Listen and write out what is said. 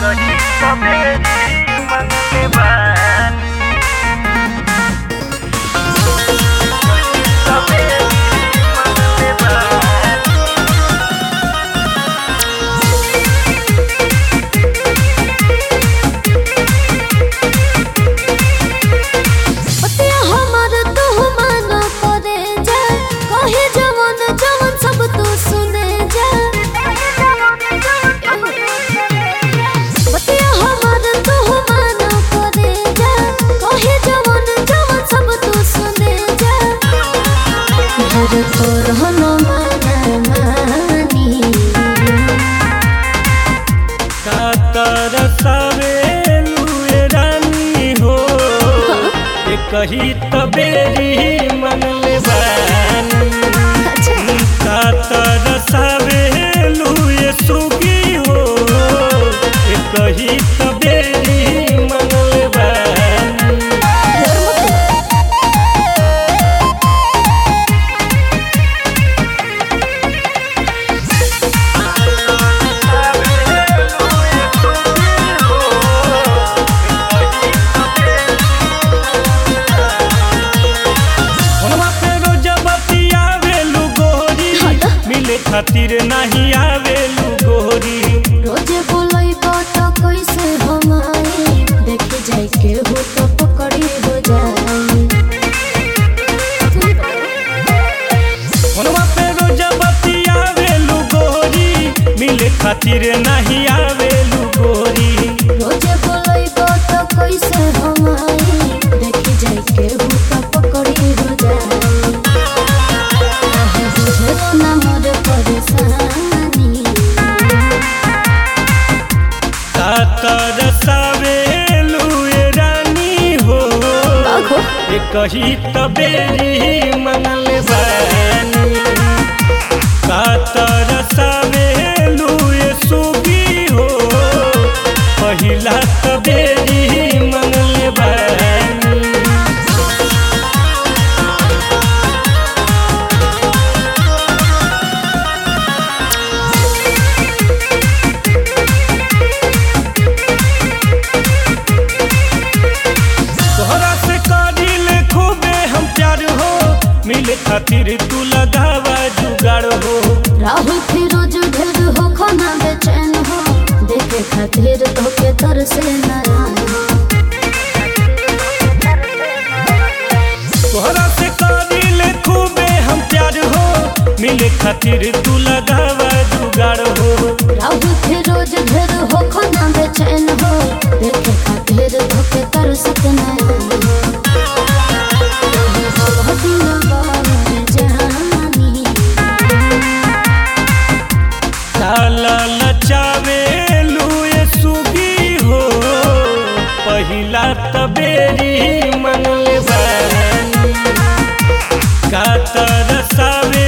कही सवेरी मंगले बानी सवेरी मंगले बानी पतिया हमर तू मानो करे जा कहे जवन जवन सब तू सुने जा पतिया हमर तू मानो करे जा कहे जवन जवन सब तू सुने जा घर तोर हनो माना मानी कातर सवेलुए रानी हो ये कही तबेरी मंगले बानी कातर सवेलुए सुगी हो ये कही तबेरी मंगले बानी फोनवा पे रोज बतियावेलु गोरी मिले खातिर नहीं आवेलु गोरी रोजे बोलाई बात कैसे हम आई देख जाए के हो तो पकड़ी हो जाए फोनवा पे रोज बतियावेलु गोरी मिले खातिर नहीं आवेलु गोरी रोजे बोलाई बात कैसे हम आई देख जाए के हो तो पकड़ी हो जाए आहे बुझे ना मोर परेशानी कातर सवेलु ए रानी हो बाघो ये कही तबेरी मंगल बानी कातर सवेलु ए सुगी हो पहिला तबेरी मंगल बानी तोहरा से करिल खूबे हम प्यार हो मिले खातिर तू लगावा जुगाड़ हो राहुल फिरोज ढेर हो खाना बेचैन हो देखे खातिर तो के तर से नारायण तोहरा से करिल खूबे हम प्यार हो मिले खातिर तू लगावा जुगाड़ हो राहुल फिरोज ढेर हो खाना बेचैन हो देखे खातिर तो के तर से नारायण जानी काला लचावे लुए सुगी हो पहिला तबेरी मंगल बानी कातर सावे